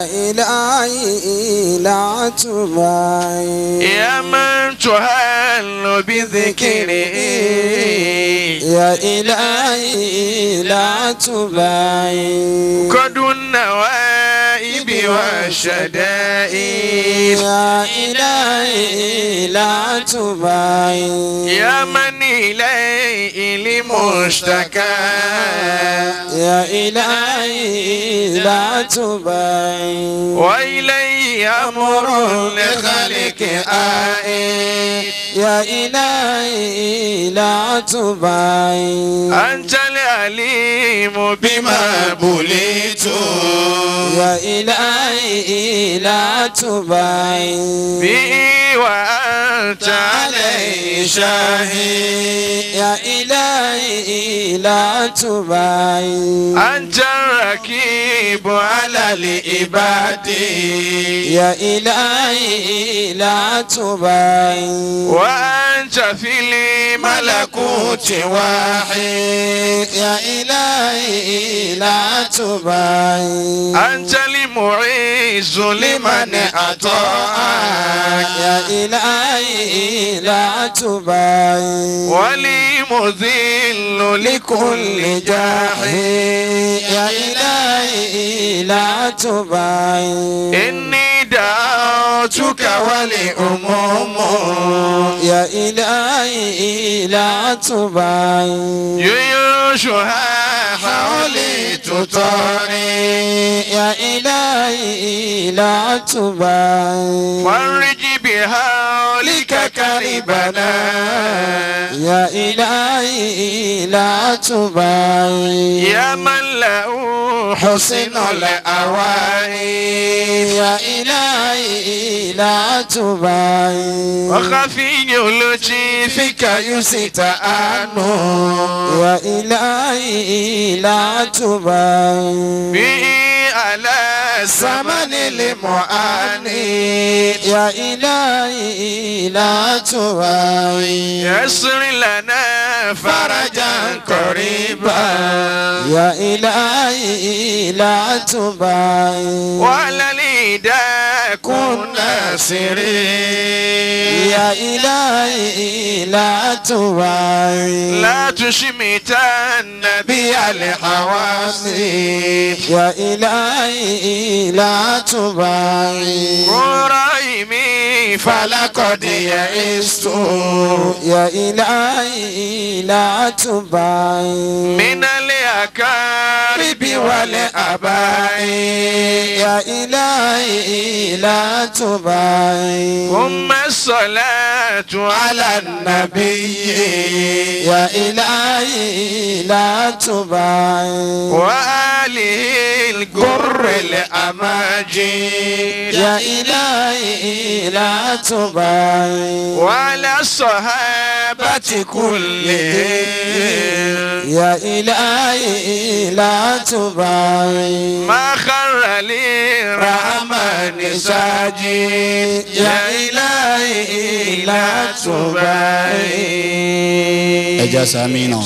إلهي لا تبعي يا من تهل بذكره يا إلهي لا تبعي قد النوائب والشدائد يا إلهي لا تبعي يا من إليه المشتكى يا إلهي لا تبعي وإليه أمر لخلق آئد يا إلهي لا تبعي أنت العليم بما بليت يا إلهي لا تبعي به وأنت عليه شاهد يا إلهي لا تبعي أنت الركيب على العباد يا إلهي لا تبعي وأنت في الملكوت واحد يا إلهي لا تبعي أنت المعز لمن أطاعك يا إلهي لا تبعي ولمذل لكل جاحد يا إلهي لا تبعي إني دعوتك ولأمم يا إلهي لا تبعي يوشها حولي تطاري يا إلهي لا تبعي فرج بهولك كربنا يا إلهي لا تبعي يا من له حسن الأوائل يا إلهي لا تبعي وخفي لطيفك يستعان يا إلهي لا تبعي به على زمن المعاني يا إلهي لا تبعي يسر لنا فرجا قريبا يا إلهي لا تبعي وعلى الإيداء كنا سرين يا إلهي لا تبعي لا تشمتن بي الحواسي يا إلهي لا تبعي قريمي فلقد يئست يا إلهي لا تبعي من الأكارب والأبائي يا إلهي لا تبعي ثم الصلاة على النبي يا إلهي لا تبعي وآله الجر الأماجد يا إلهي لا تبعي وعلى الصحابة كلهم يا إلهي لا تبعي ما خر للرحمن ساجد يا إلهي لا تبعي ẹja sami nà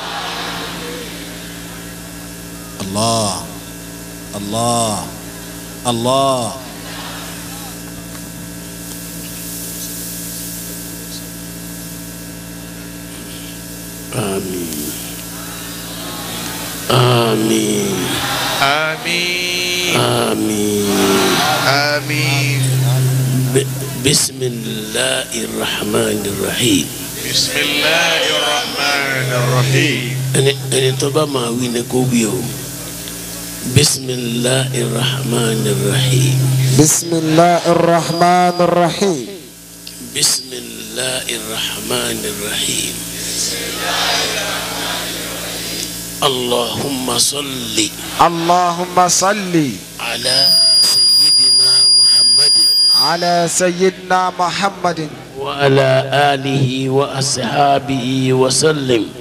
allah allah allah آمين آمين آمين آمين آمين ب- بسم الله الرحمن الرحيم بسم الله الرحمن الرحيم ẹni ẹni tó bá máa wí ni kó wí o بسم الله الرحمن الرحيم بسم الله الرحمن الرحيم بسم الله الرحمن الرحيم اللهم صل اللهم صل على سيدنا محمد على سيدنا محمد وعلى آله وأصحابه وسلم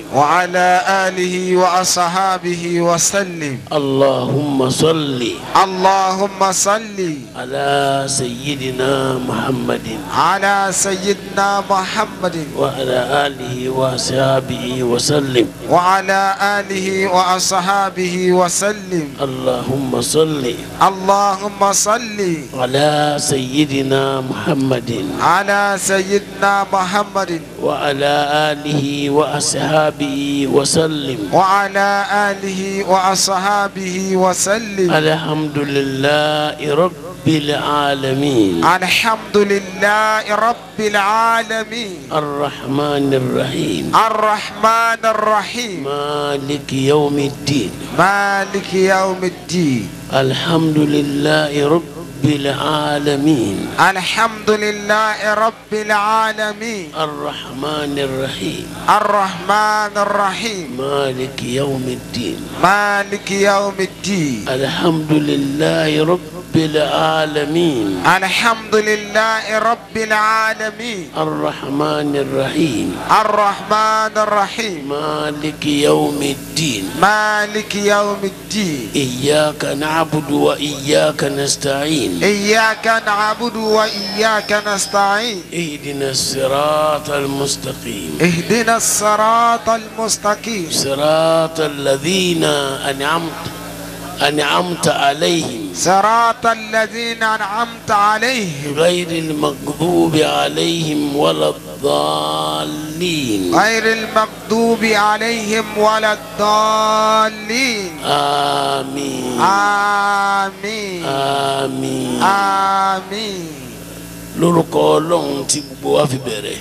وعلى آله وأصحابه وسلم اللهم صل اللهم صل على سيدنا محمد على سيدنا محمد وعلى آله وأصحابه وسلم وعلى آله وأصحابه وسلم اللهم صل اللهم صل على سيدنا محمد على سيدنا محمد وعلى آله وأصحابه وسلم وعلى آله وأصحابه وسلم الحمد لله رب العالمين الحمد لله رب العالمين الرحمن الرحيم الرحمن الرحيم مالك يوم الدين مالك يوم الدين الحمد لله رب العالمين الحمد لله رب العالمين الرحمن الرحيم الرحمن الرحيم مالك يوم الدين مالك يوم الدين الحمد لله رب العالمين الحمد لله رب العالمين الرحمن الرحيم الرحمن الرحيم مالك يوم الدين مالك يوم الدين إياك نعبد وإياك نستعين إياك نعبد وإياك نستعين اهدنا الصراط المستقيم اهدنا الصراط المستقيم صراط الذين أنعمت أنعمت عليهم صراط الذين أنعمت عليهم غير المغضوب عليهم ولا الضالين غير المغضوب عليهم ولا الضالين آمين آمين آمين آمين lórúkọ ọlọ́run tí gbogbo wa fi bẹ̀rẹ̀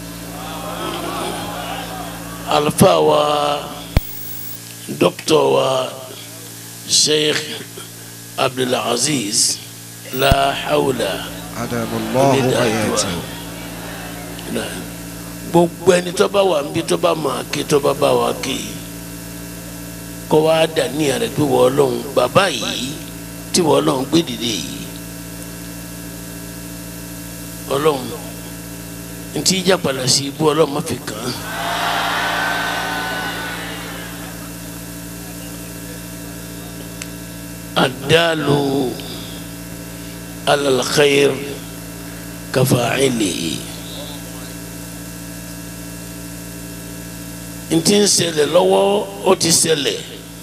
alfa wa dókítà wa sheikh abdulaziz la hawla أدام onídàájọ́ gbogbo ẹni tó bá wà níbi tó bá máa ké tó bá bá wa ké kó wá dà ní àrẹ pé wọ́n ọlọ́run bàbá yìí tí wọ́n ọlọ́run gbé dìde yìí ọlọ́run ntí ìjà padà sí ibú ọlọ́run má fi kàn án. الدال على الخير كفاعله ntí ń ṣẹlẹ̀ lọ́wọ́ ó ti ṣẹlẹ̀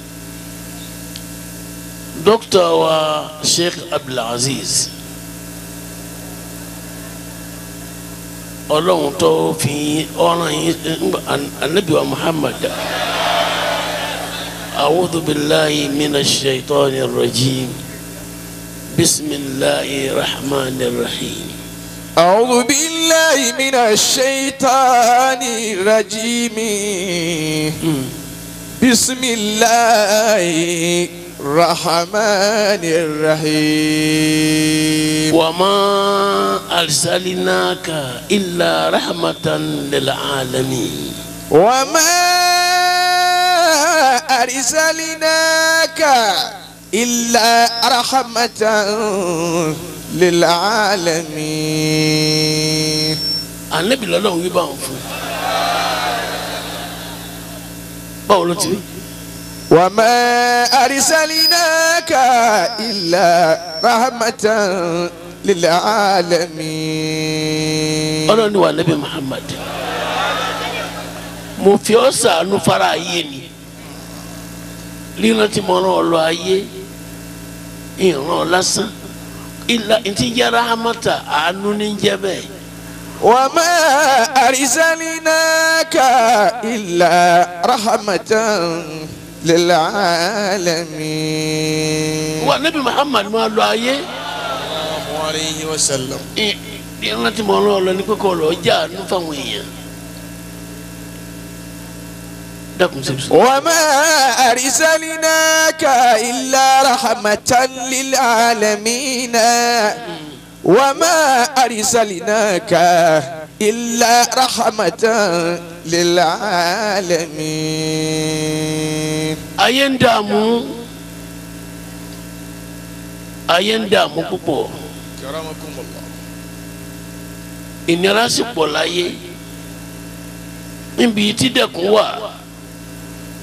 dókítà wa sheikh abdulaziz ọlọ́run tó fi ọ̀ràn yín anabi wa muhammad a'udhu billahi minash shaitanir rajim bismillahir rahmanir rahim. أعوذ بالله من الشيطان الرجيم بسم الله الرحمن الرحيم وما أرسلناك إلا رحمة للعالمين وما أرسلناك إلا رحمة للعالمين ànábì lọ́lọ́run wí báwọn fún báwo ló ti rí وما أرسلناك إلا رحمة للعالمين ọlọ́run ní wa ànábì Muhammad mo fi ọ́ ṣàánú fara ayé ni líran tí mo rán ọ lọ ayé ìran lásán ìlà ntí jẹ́ rahamata àánú ní jẹ́ bẹ́ẹ̀. وما أرسلناك إلا رحمة للعالمين wa ànábì Muhammad máa lọ ayé عليه وسلم ìran tí mo rán ọ lọ ní pé kó lọ jà àánú fáwọn èèyàn. dákun ṣe sọ. وما أرسلناك إلا رحمة للعالمين وما أرسلناك إلا رحمة للعالمين ayé ń dààmú ayé ń dààmú púpọ̀ كرمكم الله ìnira sì pọ̀ láyé níbi tí dẹ̀kun wà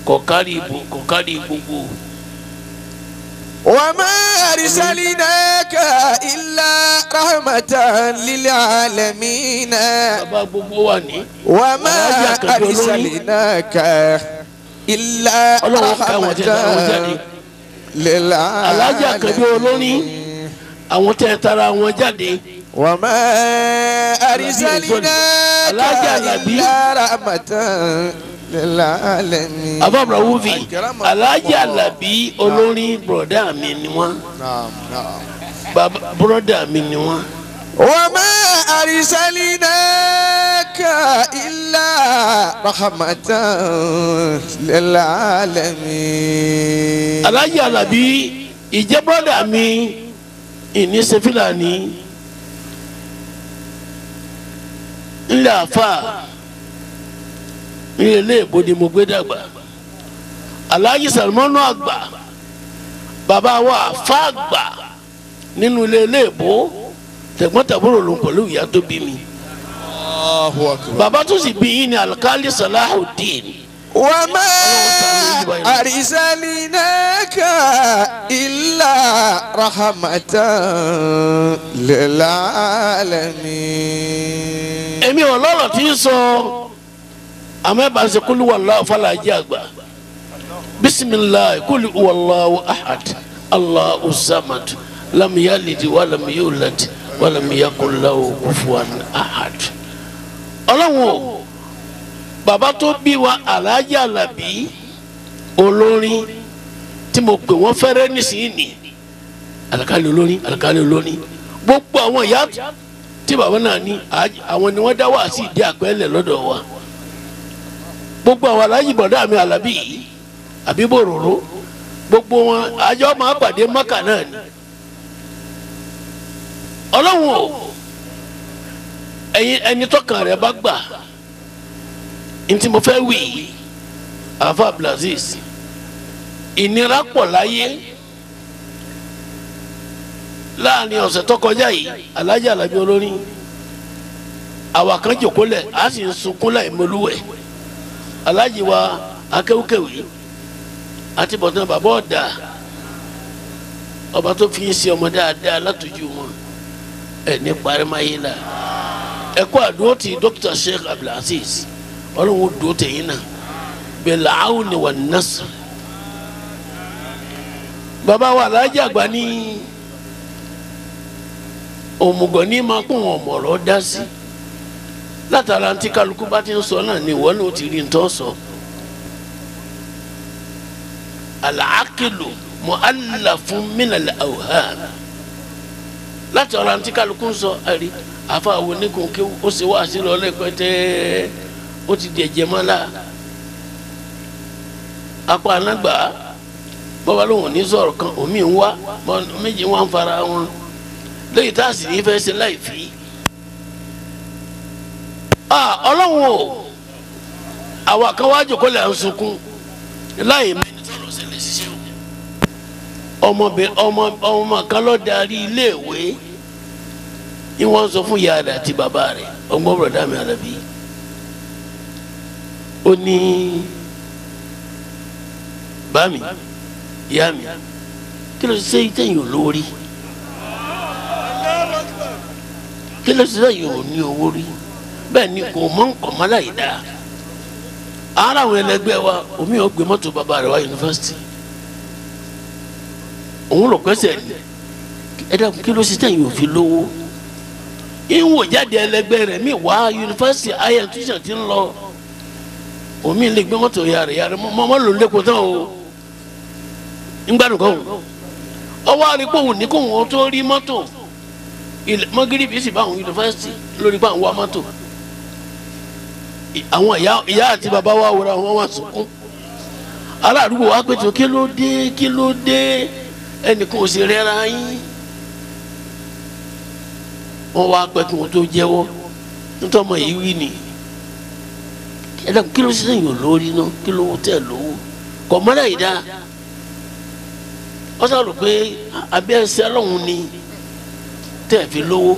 kọ̀kárí ibò kọ̀kárí gbogbo وما أرسلناك إلا رحمة للعالمين bàbá gbogbo wà ní. وما Alájà kan tó lórí. أرسلناك إلا ọlọ́run ká àwọn tẹ̀ àwọn jáde. رحمة للعالمين alájà kan bí olórin àwọn tẹ̀ tara wọn jáde. وما أرسلناك Alájà Àlàbí. إلا رحمة للعالمين ababra wufi alájà làbí olórin bùrọ̀dá mi ni wọ́n Naam, naam. bàbá bùrọ̀dá mi ni wọ́n. وما أرسلناك إلا رحمة للعالمين alájà làbí ìjẹ́ bùrọ̀dá mi ìní sefila ni ńlẹ̀ àfà ńlẹ̀ ilé ìbòdì mo gbé dàgbà alájì sàlmọ́nù àgbà bàbá wa àfà àgbà nínú ilé ilé ìbò tẹ̀gbọ́n-tàbúrò ló ń pẹ̀lú ìyá tó bí mi Allahu akbar. bàbá tó sì bí yín ni alikali salahudeen وما أرسلناك إلا رحمة للعالمين èmi ò lọ́rọ̀ tí ń sọ amẹ́bàṣẹ kúlú wàlláhu fàlàjì àgbà bisimilahi kúlú wàlláhu ahad allahu samad lam yalidi walam yulad walam yakun lahu kufuwan ahad. ọlọ́run o bàbá tó bí wa alájà alábí olórin tí mo pè wọ́n fẹ́rẹ́ nísìnyí ni alákàlẹ̀ olórin alákàlẹ̀ olórin gbogbo àwọn ìyá tí bàbá náà ní àj- àwọn ni wọ́n dá wá sí ìdí àpẹẹlẹ lọ́dọ̀ wa gbogbo àwọn alájì bọ̀dá mi alábí yìí àbí bòròró gbogbo wọn àjọ máa pàdé mọ́kà náà ni ọlọ́run o ẹ̀yin ẹni tọ́kàn rẹ̀ bá gbà ntí mo fẹ́ wí yìí àfa abdulaziz ìnira pọ̀ láyé láàrin ọ̀sẹ̀ tó kọjá yìí alájà alábí olórin àwa kan jòkó lẹ̀ á sì ń sunkún láì mọlúwẹ̀ alájì wa akéwkéwì àti bọ̀dán bàbá ọ̀dà ọba tó fi ń ṣe ọmọ dáadáa látòjú wọn ẹ̀ ní parimáyé la ẹ kó àdúró ti dókítà sheikh abdulaziz ọlọ́run dúró tẹ̀yìn náà bil auni wan nasr bàbá wa alájà àgbà ní òmùgọ̀ ní máa kún wọn mọ̀rọ̀ dá sí látara tí kálukú bá ti ń sọ náà ni ìwọ náà ti rí ntọ́ sọ. alaakilu mu'allafun minal awham látara tí kálukú ń sọ ẹ̀rí àfa àwọn onígun kí ó ṣe wá sí lọ́lẹ́ pẹ́tẹ́ ó ti di ẹ̀jẹ̀ mọ́ la akọ anágbà bọ́ba lóhùn ní sọ̀rọ̀ kan omi ń wá méjì wọn fara wọn lẹ́yìn tá a sì ní fẹ́ ṣe láì fi. ọlọ́run o àwa kan wá jòkó lẹ́ ń sunkún láì mẹ́ni tọ́lọ̀ ṣẹlẹ̀ ṣiṣẹ́ o. ọmọbìnrin ọmọ ọmọ kan lọ darí iléèwé ni wọ́n sọ fún ìyá rẹ̀ àti bàbá rẹ̀ ọgbọ́n bọ̀dá mi àlàbí. ó ní bá mi ìyá mi kí ló ṣe ìtẹ̀yìn olórí. kí ló ṣe yìí ò ní owó rí bẹ́ẹ̀ ni kò mọ nǹkan mọ́ láyé dá ara àwọn ẹlẹgbẹ́ wa omi ò gbé mọ́tò bàbá rẹ̀ wá yunifásitì òun rò pẹ́sẹ̀ ni ẹ dàgbọ́n kí ló ṣe tẹ̀yìn òfin lówó ìwò jáde ẹlẹgbẹ́ rẹ̀ mi wá yunifásitì ayé tuntun ti ń lọ omi lè gbé mọ́tò yàrá yàrá mọ́ ló ń lé kótó o ńgbàdùn kọ́ ọwọ́ àríkò òun ní kò wọ́n tó rí mọ́tò ilẹ̀ mọ́gìrìbì sì bá àwọn yunifásitì lórí bá àwọn wá mọ́tò àwọn ìyá ìyá àti bàbá wa wọra wọn wá sunkún aládùúgbò wa pẹ̀tọ́ kí ló dé kí ló dé ẹnìkan ò sì rẹ́ra yín wọ́n wá pẹ́ kí wọ́n tó jẹ́wọ́ nítorí ọmọ yìí wí ni ẹ dàgbọ́ kí ló ṣe sẹ́yìn olórí náà kí ló tẹ̀ lówó kọ̀ mọ́lá yìí dá wọ́n sọ̀rọ̀ pé abẹ́ ẹsẹ̀ ọlọ́run ni tẹ́ fi lówó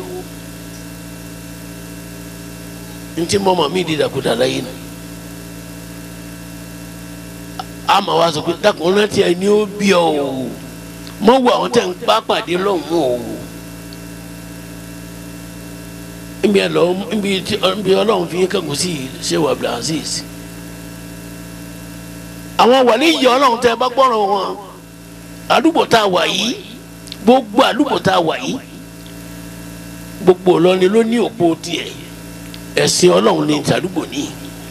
ntí mọ́mọ́ mi di dàkúdà láyé nù àmọ́ wa sọ pé dákun rántí ẹ ní ó bí ọ o mọ wo àwọn tẹ̀ ń bá pàdé lọ́hùn o nbí ẹ lọ nbí tí nbí ọlọ́run fi kẹ́kọ̀ọ́ sí ṣé wà Abdulaziz àwọn wàlí yìí ọlọ́run tẹ bá gbọ́ràn wọn àdúgbò tá a wà yìí gbogbo àdúgbò tá a wà yìí gbogbo Ìlọrin ló ní òpó tiẹ̀ ẹ̀sìn ọlọ́run ní ìtàdúgbò ní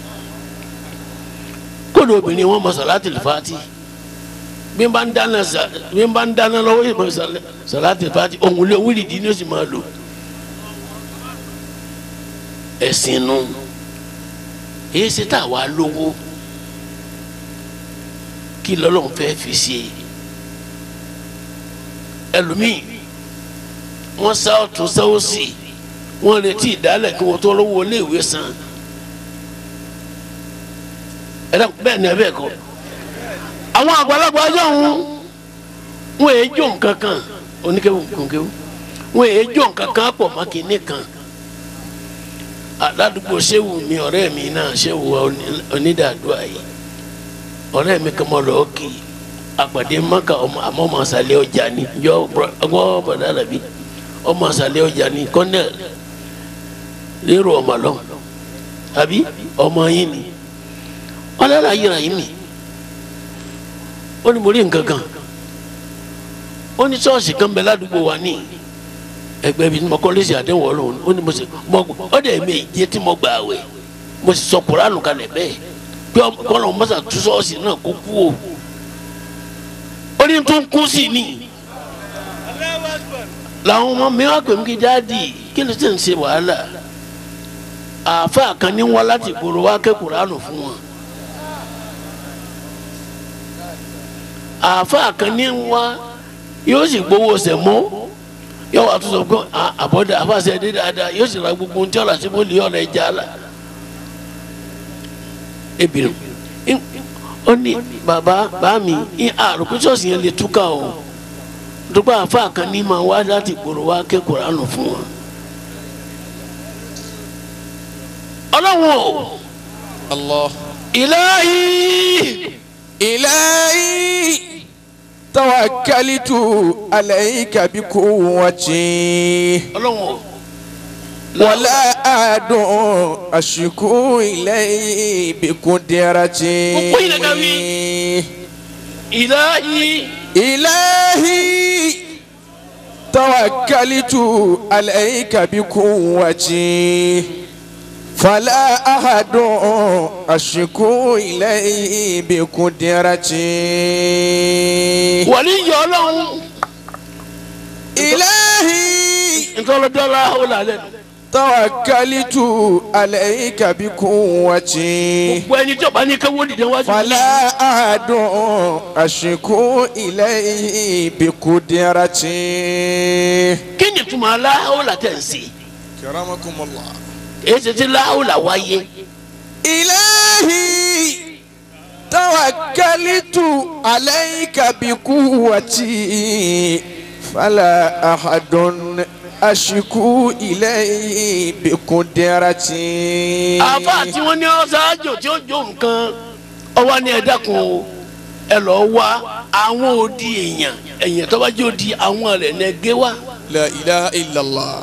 kódò obìnrin wọn mọ sàlátì fàtì bí n bá ń dáná sa bí n bá ń dáná lọ́wọ́ yìí mọ sàlátì fàtì òun lé wíìlì dín ní oṣù máa lò ẹ̀sìn nu èyí ṣe tá a wá lówó kí lọ́lọ́run fẹ́ fi ṣe ẹlòmíì wọ́n sá ọ̀tún sáwọ́ sí i wọ́n retí ìdálẹ̀ kí wọ́n tó lówó iléèwé san ẹ̀dá bẹ́ẹ̀ ni ẹ bẹ́ẹ̀ kọ́ àwọn àgbàlagbà ọjọ́ òun wọ́n èé jó nǹkan kan oníkéwù kòkéwù wọ́n èé jó nǹkan kan pọ̀ mọ́ kínní kan aládùúgbò sẹ́wù mi ọ̀rẹ́ mi náà sẹ́wù onídàádúrà yìí ọ̀rẹ́ mi kan mọ̀ lọ́ọ́ kì í àpàdé maka ọmọ àmọ́ ọmọ àṣàlẹ̀ ọjà ni yọ ọgbọ́n bọ̀dá rẹ̀ ọmọ àṣàlẹ̀ ọjà ni kọ́nẹ́ẹ̀ lérò ọmọ lọ àbí ọmọ yín ni ọlọ́lá yíra yín mi ó ní mo rí nǹkan kan ó ní ṣọ́ọ̀ṣì kan bẹ ládùúgbò wa ní ẹgbẹ́ bíi mo kọ́ lé sí àdéhùn ọlọ́run ó ní mo sì mo gbọ́ ó dẹ̀ mi ìjẹ́ tí mo gbà wẹ̀ mo sì sọ kuránù kalẹ̀ bẹ́ẹ̀ pé ọlọ́run mọ́sà tú ṣọ́ọ̀ṣì náà kó kú o ó ní tó ń kú sí ni làwọn ọmọ mi wá pè mí kí jáde kí ló ti ń ṣe wàhálà àáfàá kan ní wọn láti gbòòrò wá ké kuránù fún wọn àáfàá kan ní wọn yóò sì gbowó sẹ̀mọ́ yóò wá tó sọ pé àbọ̀dà àfàṣẹ dé dáadáa yóò sì ra gbogbo ohun tí ọ̀rọ̀ àti bóli ọ̀rọ̀ ẹja la ebìrì ó ní bàbá bá mi ní àrùn pé ṣọ́ọ̀ṣì yẹn lè túkà o dùgbà àáfàá kan ní máa wá láti gbòòrò wá ké kuránù fún wọn. ọlọ́run o Allah. ilahi إلهي توكلت عليك بقوتي ọlọ́run o ولا أعد أشكو إليه بقدرتي Gbogbo yín lẹ ká wí. ilahi إلهي توكلت عليك بقوتي فلا أحد أشكو إليه بقدرتي wàlí yọ ọlọ́run إلهي ntọ́lọ́dọ́lá ọ̀là lẹ́nu توكلت عليك بقوتي gbogbo ẹni tí ọba ní kéwọ́ dìde wájú فلا أحد أشكو إليه بقدرتي kí ni tuma aláhùlà tẹ̀ ń sè كرمكم الله èyí ṣe ti láhùlà wáyé إلهي توكلت عليك بقوتي فلا أحد أشكو إليه بقدرتي àfa tí wọ́n ní ọ́sáájò tí ó jó nǹkan ọwọ́ ni ẹ dákun o ẹ lọ́ọ́ wá àwọn odi èèyàn èèyàn tó bá jó di àwọn rẹ̀ ní ẹgbẹ́ wá لا إله إلا الله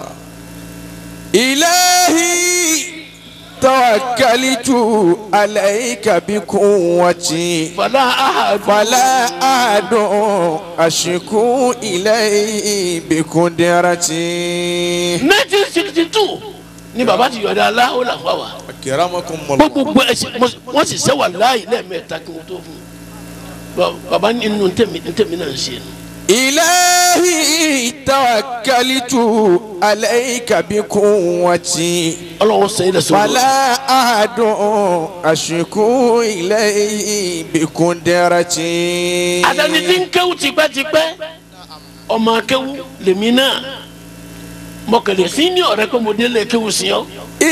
إلهي توكلت عليك بقوتي fàlà ahadu فلا أحد أشكو إليه بقدرتي nineteen sixty two ni bàbá ti yọ̀dá aláhùlà fún wa. أكرمكم الله gbogbo ẹsẹ wọn sì sẹwà láàyè lẹ́ẹ̀mẹ́ta kí wọn tó fún un Ba- baba nínú ntẹmi ntẹmi náà ń ṣe nù. إلهي توكلت عليك بقوتي Ọlọ́run sẹ́yìn lẹsọ فلا أحد أشكو إليه بقدرتي adani tí ń kéwù tipẹ́tipẹ́ ọmọ akéwù lèmi náà mọ̀kànlẹ̀ sí ní ọ̀rẹ́ kó mo délé kéwù sí ọ.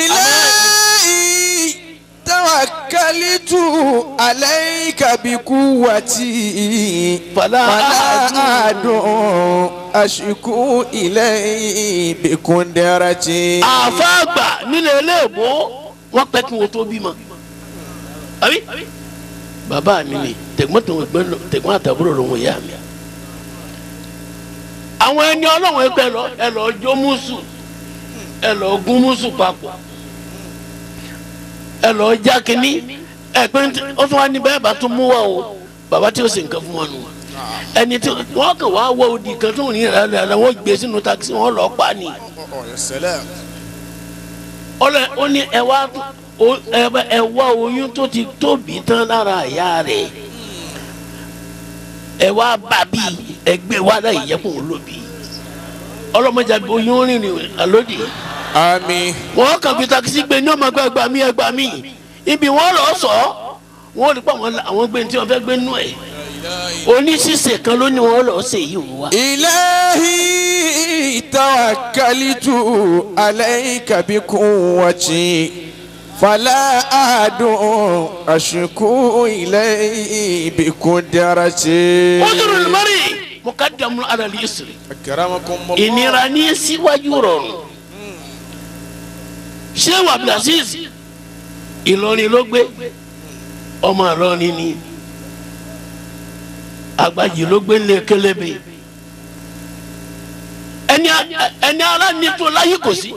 إلهي توكلت عليك بقوتي فلا فلا أحد أحد أشكو إليه بقدرتي àfáàgbà nílẹ̀ iléèbó wọ́n pẹ́ kí wọ́n tó bímọ. àbí bàbá mi ni tẹ̀gbọ́n tó ń gbẹ́ lọ tẹ̀gbọ́n àtàbúrò ló ń yá mi. àwọn ẹni ọlọ́run ẹgbẹ́ lọ ẹ lọ jó mùsù ẹ lọ gún mùsù papọ̀ ẹ lọ já kínní ẹ pé ó tún wá ní bẹ́ẹ̀ bá tún mú wa o bàbá tí ó sì nǹkan fún wọn nù ẹni tí wọ́n kàn wá wọ odi kan tó ń rìn rẹ̀ rẹ̀ wọ́n gbé sínú takisí wọn lọ pa ni ọlọ ó ní ẹ wá o- ẹ bá- ẹ wá oyún tó ti tóbi tán lára ìyá rẹ̀ ẹ wá bá bí ẹgbẹ́ wa láì yẹ kó ń lò bí ọlọmọdé àbí oyún rìnrìn àlódì àmín wọn kàn fi takisí gbé ní ọmọ ẹgbẹ́ ẹgbà mí ẹgbà mí ibi wọn lọ sọ wọn rí pa àwọn àwọn gbé tí wọn fẹ́ gbé nú ẹ oníṣìṣe kan ló ní wọn lọ ṣe yìí wá. إلهي توكلت عليك بقوتي فلا أحد أشكو إليه بقدرتي wọ́n dúró lùmọ́rì mukadamu alali isri أكرمكم ìnira ní síwájú rọrùn ṣé wàbílàsíìsì ìlọrin ló gbé ọmọ ìlọrin ni àgbàjì ló gbé lé kélébé ẹni ẹni ara ní tó láyé kò sí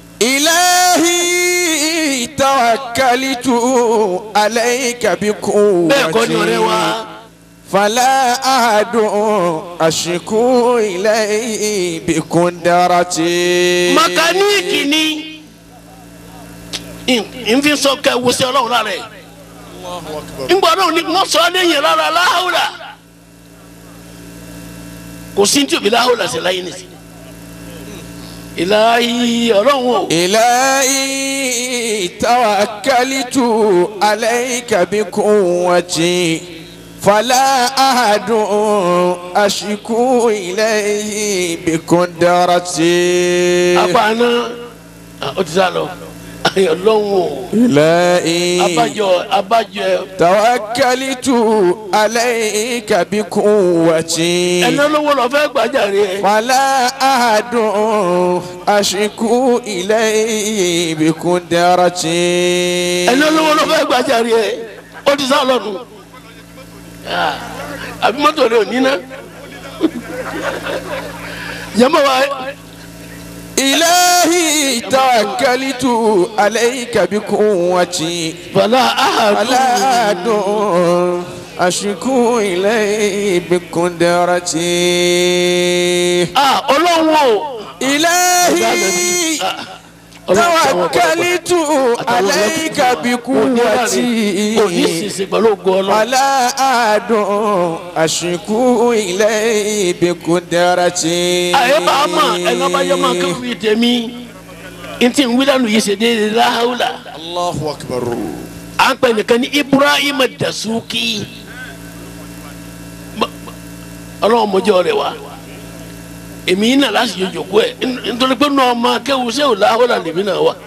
إلهي توكلت عليك bẹ́ẹ̀ kọ́ ni ọ̀rẹ́ wa بقوتي فلا أحد أشكو إليه بقدرتي makaniki ni n fi sọ kẹ wusi ọlọ́run lára ẹ̀ ngbọ́n náà ni wọ́n sọ ọ́ lẹ́yìn lára láhùrà kò sí tí òbí láhùrà sí láyé nìsí ìlàyé ọlọ́run o إلهي توكلت عليك بقوتي فلا أحد أشكو إليه بقدرتي apáná ó ti sá lọ ọlọ́run o إلهي abájọ abájọ توكلت عليك بقوتي ẹni olówó lọ fẹ́ gbàjáre ẹ ولا أحد أشكو إليه بقدرتي ẹni olówó lọ fẹ́ gbàjáre ẹ ó ti sá lọ́nu àbí mọ́tò rẹ ò ní ná yẹmọ wa إلهي توكلت عليك بقوتي bala ahadu ولا أحد أشكو إليه بقدرتي ah ọlọ́run o إلهي توكلت عليك بقوتي òní sísè pẹ̀lú ògo ọlọ́run ولا أحد أشكو إليه بقدرتي àyè bá a mọ̀ ẹ̀ka bá yẹ máa kéwì tèmi ntí nwílẹ̀ yìí ṣe déédéé láhàúlà الله أكبر à ń pè nìkan ní Ibrahim Dasuki Ma- ọlọ́run mọ̀jọ́ rẹ̀ wá èmi yìí nà láti yọ jòkó ẹ̀ nítorí pé nù ọmọ akéwù sẹ́wò láhàúlà lèmi náà wà.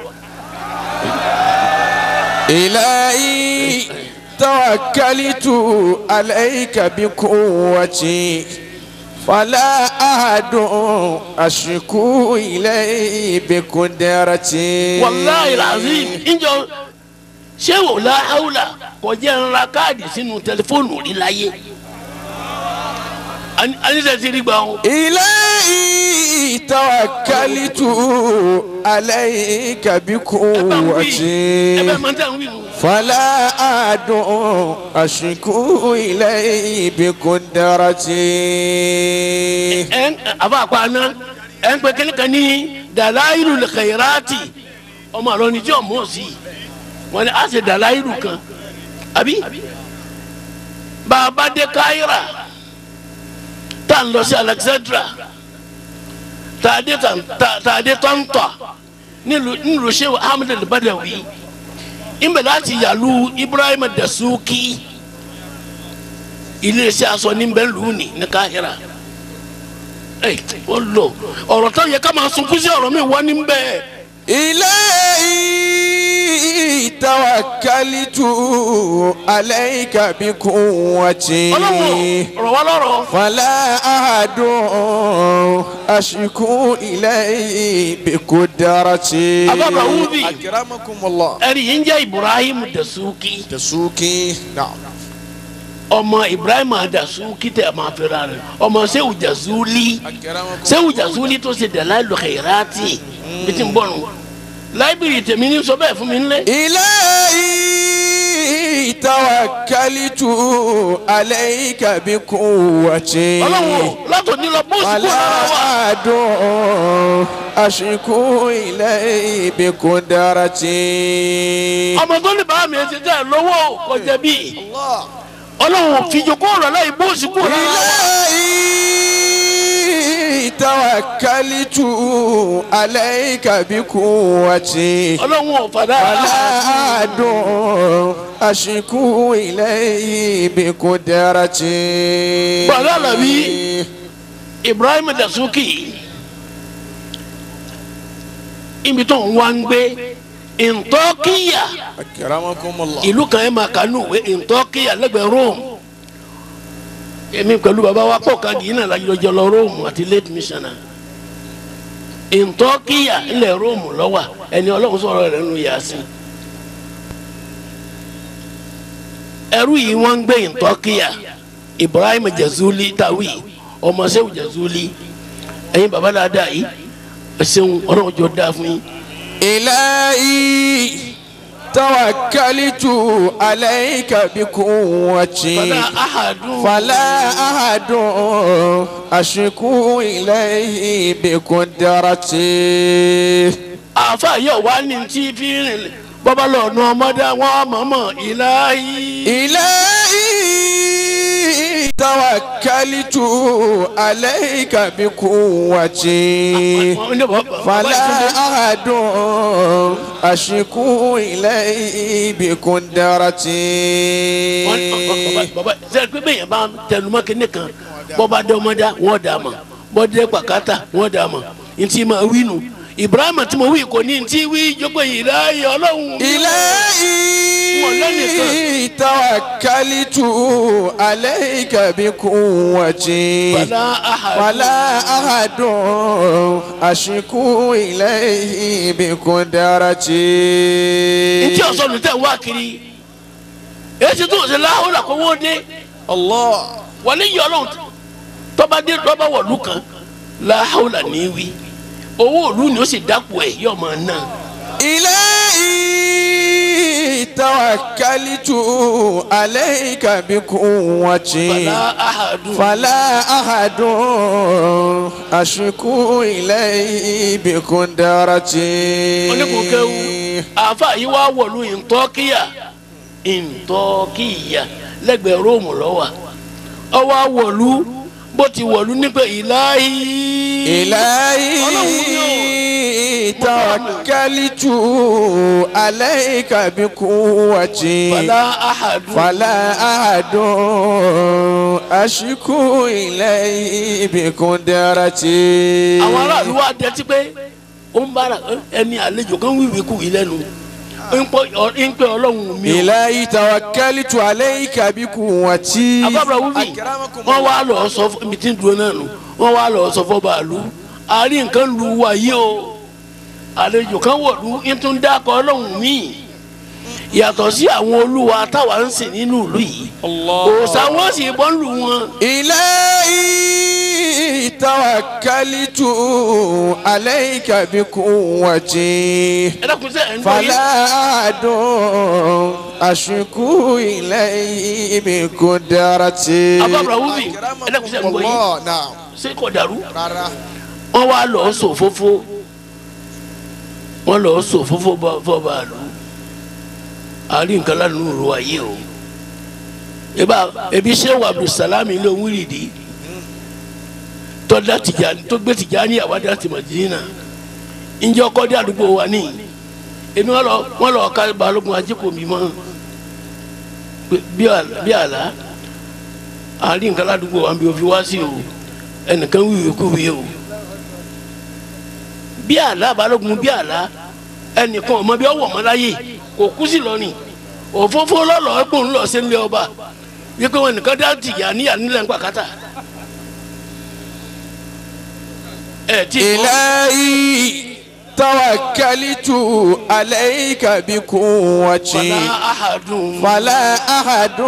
إلهي توكلت عليك بقوتي فلا أحد أشكو إليه بقدرتي wàláyé làzim ìjọ sẹ́wò láhàúlà kọjá ńlá káàdì sínú tẹlifóònù rí láyé anisẹ ti rí gbà wọn. إلهي توكلت عليك ẹ bá ń wí ẹ بقوتي bá máa ń tẹ̀ ń wí mu. فلا أحد أشكو إليه بقدرتي ẹ ń àbá àpáná ẹ ń pè kíni kan ní dàláìlù lẹ́kẹ̀yìrátì ọmọ àlọ́ ni tí ò mọ̀ sí i wọn ni a ṣe dàláìlù kan àbí bàbá dé káyìrà tá à ń lọ sí Alexandra tá a dé tàn- tá- tá a dé tọ́ntọ̀ nílùú nílùú Shehu Ahmed al-Badawi ìmọ̀ láti yàlú Ibrahim Dasuki iléeṣẹ́ aṣọ níbẹ̀ lù ní ní káyìrà ẹ wọ́n lọ ọ̀rọ̀ tó yẹ ká máa sunkún sí ọ̀rọ̀ mi wọ́n ní bẹ́ẹ̀. إلهي توكلت عليك بقوتي ọlọ́wọ́ ọ̀rọ̀ wa lọ́rọ̀ فلا أحد أشكو إليه بقدرتي أبا بعوذي. أكرمكم الله ẹ̀rí yìí ń jẹ́ Ibrahim Dasuki تسوكي نعم ọmọ ibrahim adasu kìtẹ máa fẹ́ra rẹ̀ ọmọ sehu jazuli sehu jazuli tó ṣe dàlá lọ́kẹ̀yìrátì bí ti ń bọ̀ nù láìbìrì tèmi ní sọ bẹ́ẹ̀ fún mi nílé. إلهي توكلت عليك بقوتي ọlọ́run látòní lọ bó sì kú ولا lára wa. أدعو أشكو إليه بقدرتي ọmọ tó lè bá mi ṣe tẹ lọ́wọ́ kọjá bí ọlọ́run fìjòkó ọ̀rọ̀ láì bó sì kú lára wa. إلهي توكلت عليك بقوتي ọlọ́run ò fàdá ولا أدعو أشكو إليه بقدرتي Bàbá Àlàbí. ibrahim dasuki ibi tó ń wá ń gbé ntọ́kíyà أكرمكم الله ìlú kan ẹ̀ máa kánú ìwé ntọ́kíyà lẹ́gbẹ̀ẹ́ rome èmi pẹ̀lú bàbá wa pọ̀ ká gìí náà lájọjọ lọ rome àti late missioner ntọ́kíyà ńlẹ̀ rome lọ́wà ẹni ọlọ́run sọ̀rọ̀ rẹ̀ nù yàsí ẹrú yìí wọ́n ń gbé ntọ́kíyà ibrahim jazuli tawi ọmọ sẹ́wù jazuli ẹ̀yin bàbá dáadáa yìí ẹ ṣeun ọlọ́run jọ dáa fún yín. إلهي توكلت عليك بقوتي fala ahadu. فلا أحد أشكو إليه بقدرتي àfa yóò wá ní tí fi rìn bọ́bá lọ́ọ̀nù ọmọdé wọn mọ̀mọ́ ìlàyé. إلهي توكلت عليك بقوتي فلا أحد أشكو إليه بقدرتي baba sẹ́ni pé bẹ́ẹ̀ yẹn bá tẹnumọ́ kínní kan bọ́ba dé ọmọdé wọn dà mọ́ bọ́dé pàkátà wọn dà mọ́ ntí ma wí nu ibrahima tí mo wí kò ní ntí wí jókòó yìí láàyè ọlọ́run. إلهي توكلت عليك بقوتي fala ahadu. ولا أحد أشكو إليه بقدرتي ntí ọ̀sọ́nù tẹ̀ ń wá kiri èsì tó ń ṣe láhùn àkọ́wọ́ dé. الله wọ́n ní yọ ọlọ́run tọ́ba dé tọ́ba wọ̀lú kan láhàúlà ní wí owó òlu ni ó sì dápò ẹ̀ yọ ọmọ náà. إلهي توكلت عليك بقوتي fàlà ahadu. فلا أحد أشكو إليه بقدرتي oníkùnkẹ́wù àáfà yìí wá wọ̀lú ìntọ́kíyà ìntọ́kíyà lẹ́gbẹ̀ẹ́ róòmù lọ́wà ọwọ́ wọ̀lú bó ti wọ̀lú nípa ìláyé. إلهي توكلت عليك بقوتي fàlà ahadu. فلا أحد أشكو إليه بقدرتي àwọn aráàlú wa dẹ́tí pé ó ń bára ẹni àlejò kan wíwí kú yìí lẹ́nu ń pọ́ ń pẹ́ ọlọ́run mi o. إلهي توكلت عليك بقوتي ababra wúbi wọn wá lọ sọ fún ibi tí ń dúró náà nù wọn wá lọ sọ fún bàálù àárín nǹkan lu wa yìí o àlejò kan wọ̀ lu ń tún dákọ̀ ọlọ́run mi yàtọ̀ sí àwọn olúwa táwa ń sìn nínú ìlú yìí òòsà wọn sì bọ́ ń lù wọn. إلهي توكلت عليك بقوتي ẹ dákun sẹ́ ẹ̀ ń gbọ́ yín. فلا أحد أشكو إليه بقدرتي ababra wúbi ẹ dákun sẹ́ ẹ̀ ń gbọ́ yín الله نعم ṣé kò dàrú. rárá wọ́n wá lọ sọ fófó wọ́n lọ sọ fófó bá- fọ́ bàálù àárín nǹkan lánàá òru ayé o eba ebi sẹ́wọ̀n abdulsalami ló ń wíìlì tọ́jà tìjàni tó gbé tìjàni àwádà tìmọ̀dínà ǹjẹ́ ọkọ dé àdúgbò wa ní èmi wọ́n lọ wọ́n lọ ká balógun ajíkò mi mọ́ pé bí àlá bí àlá àárín nǹkan ládùúgbò wa bí o fi wá sí o ẹnìkan wíwèé kú wíwèé o bí àlá balógun bí àlá ẹnìkan ọmọ bí ọwọ́ ọmọ láyé kò kú sí lọ́nì òfófó lọ́lọ́ ẹgbọ́n ń lọ sí ilé ọba wípé wọn nìkan dá tìyà níyà nílẹ̀ ń pàkátà ẹ tí ì kọ́ إلهي توكلت عليك بقوتي fàlà ahadun. فلا أحد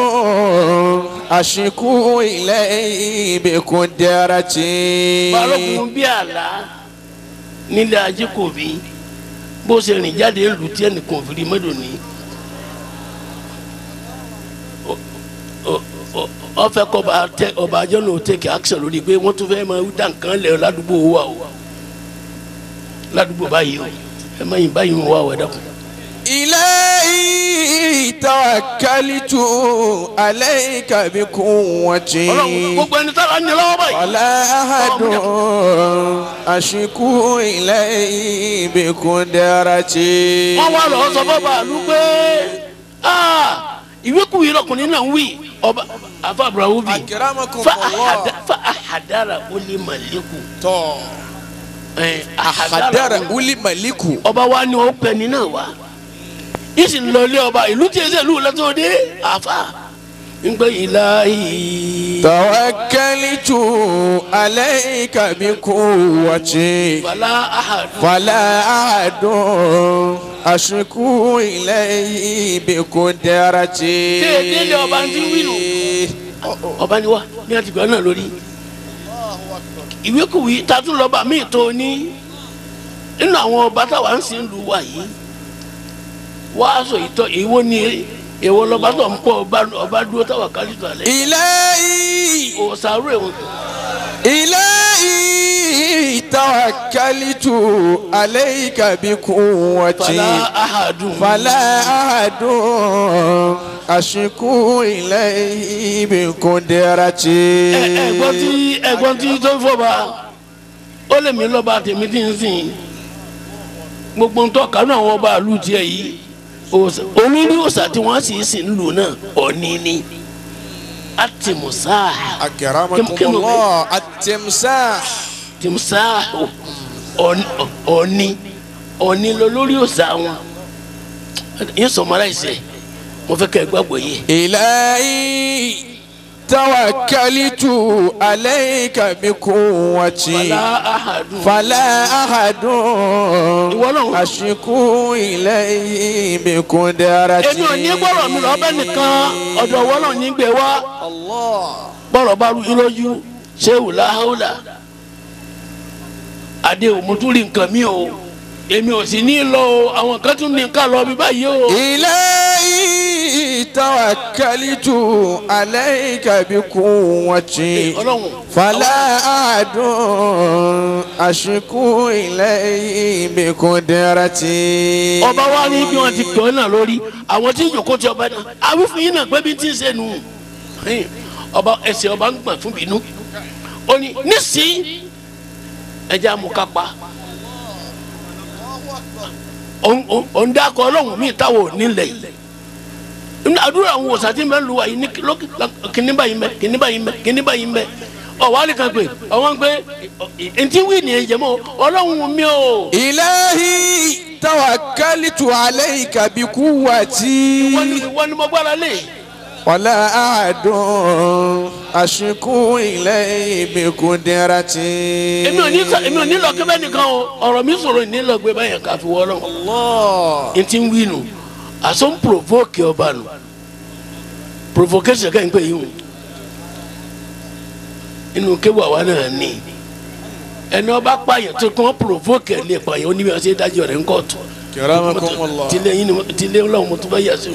أشكو إليه بقدرتي balógun bí àlá nílé ajé kò bí bó ṣe rìn jáde ń lu tí ẹnìkan fi rí mẹ́dọ̀ ní. ọfẹ kọ ọba tẹ ọba àjọ náà take action lórí pé wọ́n tún fẹ́ máa dá nǹkan lẹ̀ ládùúgbò wa o ládùúgbò báyìí o ẹ má yìn báyìí wà o ẹ dákun. إلهي توكلت عليك ọlọ́run بقوتي gbogbo ẹni tára ní lọ́wọ́ báyìí. ولا أحد أشكو إليه بقدرتي wọ́n wá lọ sọ fún bàálù pé "Ah, ìwékùwé lọkùnrin náà ń wí ọba afa abrahamu bi أكرمكم fa الله ahada fa ahadara olè màlẹ́kù tó ẹ àhàdára ahadara wuli maliku ọba wa ni ó pẹ nínú wa ìsìn lọlé ọba ìlú tí ẹsẹ ìlú lọtọ dé àfa ńgbẹ ìlàhí توكلت عليك بقوتي fàlà ahadu فلا أحد أشكو إليه بقدرتي Déédéé ọba ń ti wí nù. ọba ni wa ní àtìgbà náà lórí ìwékùwé tàtún lọba míì tó ní nínú àwọn ọba táwa ń sìn lù wá yìí wàá sọ ìtọ ìwọ ni ìwọ lọba tó ń pọ ọba ọba dúró táwa kájú tó alẹ إلهي òsàrò ẹwọn إلهي توكلت عليك بقوتي fàlà ahadùn فلا أحد أشكو إليه بقدرتي ẹ̀gbọ́n tí ẹ̀gbọ́n tí tó ń fọba ó lè mí lọ́ba tèmi tí ń sìn gbogbo ń tọ́ka náà àwọn ọba àlù tiẹ̀ yìí òòṣà òní ní òòṣà tí wọ́n sì sìn ń lù náà òní ni atimusa أكرمكم الله التمساح timusa òní òní lọ lórí òòṣà wọn yín sọmọlá ìṣe mo fẹ́ kẹ́ ẹ gbàgbọ́ yìí. إلهي توكلت عليك بقوتي fàlà ahadùn فلا أحد Ọlọ́run. أشكو إليه بقدرتي èmi ò ní gbọ́rọ̀ mi lọ bẹ́ẹ̀ nìkan ọ̀dọ̀ wọ́lọ̀ ní gbé wá bọ́rọ̀ bá rú ilójú ṣéwù láhàúlà adé òmùtúrì nǹkan mi o èmi ò sì ní lọ o àwọn kan tún ní nǹkan lọ bí báyìí o. إلهي توكلت عليك بقوتي ọlọ́run فلا أحد أشكو إليه بقدرتي ọba wa ní bí wọn ti pè ọ́ náà lórí àwọn tí ìjòkó ti ọba náà awífún yín náà pé bí tí ń ṣe nù Ẹ̀n, ọba ẹsẹ̀ ọba ń gbọ̀n fún bínú ó ní nísìnyí ẹja mú kápá òun dákọ̀ ọlọ́run mi táwọn ò nílẹ̀ yìí nínú àdúrà àwọn òòsàn tí ń bẹ lu wa yìí ní lókè kìnní báyìí ń bẹ kìnní báyìí ń bẹ kìnní báyìí ń bẹ ọ̀wá lè kan pé ọ̀wọ́n pé ntí wí nìyẹn jẹ́ mọ́ ọlọ́run mi ò. إلهي توكلت عليك wọ́n ní بقوتي wọ́n ní mo gbára lé ولا أحد أشكو إليه بقدرتي èmi ò ní sọ èmi ò ní lọ kébẹ́ nìkan o ọ̀rọ̀ mi sọ̀rọ̀ ní lọ gbé báyẹn ká fi wọ́ ọlọ́run. الله ntí wí nù àsọ ń provoke ọba nù provocation kẹ́hìn pé yìí o inú kébù àwa náà ní ẹni ọba pààyàn tó kí wọ́n provoke ẹ̀ lè pààyàn ó ní bí wọ́n ṣe dájọ́ rẹ̀ ń kọ́ọ̀tù كرمكم الله tilẹ̀ yín ni tilẹ̀ ọlọ́run mo tún bá yà sí o.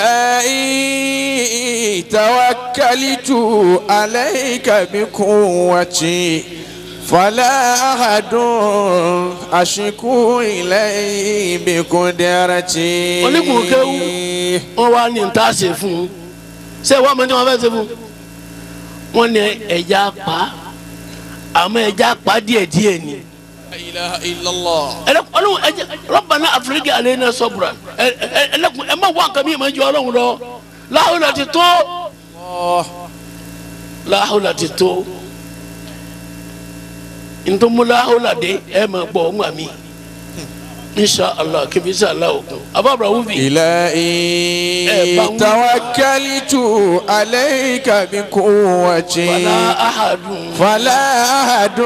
إلهي توكلت عليك بقوتي فلا أحد أشكو إليه بقدرتي onígun kéwú wọn wá ní ta ṣe fún un ṣé wọn mọ ní wọn fẹ́ ṣe fún un wọn ní ẹja pa àmọ́ ẹja pa díẹ̀ díẹ̀ ni لا إله إلا الله ẹlẹ- ọlọ́run ẹjẹ rọ́bànà àfíríkà alẹ́ náà sọ́bùrà ẹ ẹ ẹlẹ́kùn ẹ má wá nǹkan mi máa jẹ ọlọ́run lọ láhùlà ti tó الله láhùlà ti tó ntòmú láhùlà dé ẹ máa gbọ́ ọ̀hún àmì insha allah kìí insha allah òkun abábra wúbi. إلهي Eh, bang- توكلت عليك بقوتي wàlá ahadun. فلا أحد